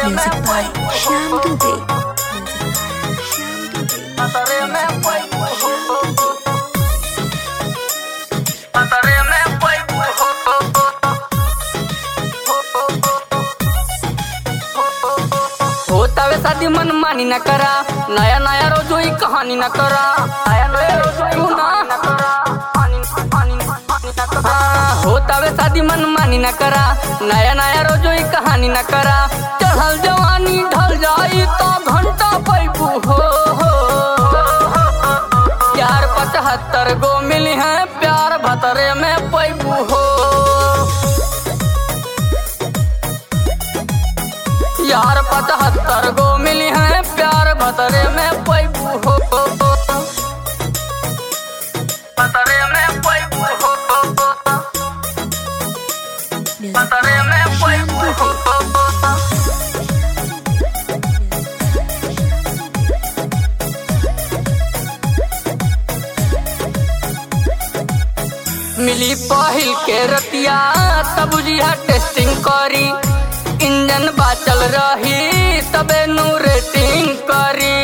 Music by Shyam Dubey. Music by Shyam Dubey. होतावे शादी मन मानी न करा नया नया रोज वही कहानी न करा नया नया रोज तू ना हाँ, होतावे शादी मन मानी न करा नया नया रोज वही कहानी न करा चढ़ल जवानी ढल जाई तो घंटा पैबू हो हो। यार पचहत्तर गो मिली है प्यार भतरे में पैबू हो यार पचहत्तर गो मिली है प्यार भतरे में पैबू हो भतरे में पैबू हो Music भतरे by में Shyam पैबू Dubey. हो मिली पहिल के रतिया तब जिया टेस्टिंग करी इंजन बाचल रही तबे नु रेटिंग करी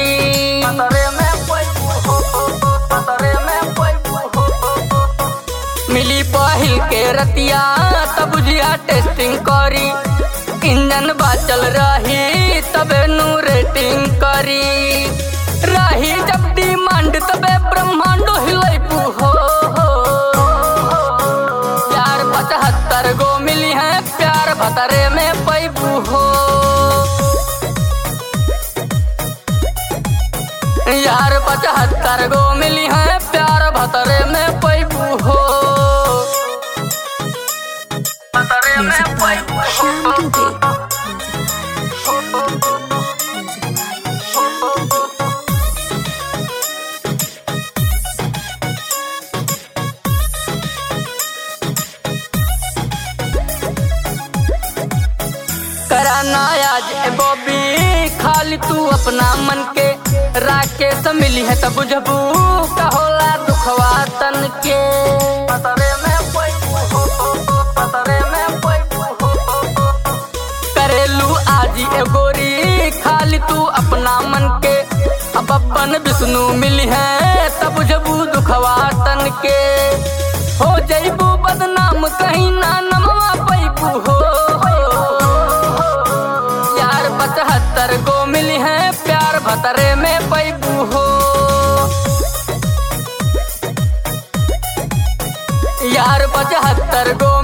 मिली पहिल के रतिया तब जिया टेस्टिंग करी इंजन बाचल रही तबे नु रेटिंग करी रही जब डिमांड तबे ब्रह्मांड हिलैबू हो प्यार पचहत्तर गो मिली है प्यार भतरे में पैबू हो यार पचहत्तर गो मिली है प्यार भतरे में पैबू हो भतरे में Music by पैबू Shyam हो Dubey. Music by Shyam Dubey. Music by Shyam Dubey. कराना आज ए बॉबी खाली तू अपना मन के राके से मिली है तब बुझबू का होला दुखवा तन के पतरे में पैबू हो, पतरे में पैबू हो। करेलू आज ए गोरी खाली तू अपना मन के अब अपन विष्णु मिली है तब बुझबू दुखवा तन के हो जैबू बदनाम कहीं ना नमवा पैबू हो यार पचहत्तर गो मिली है प्यार भतरे में पैबू हो यार पचहत्तर गो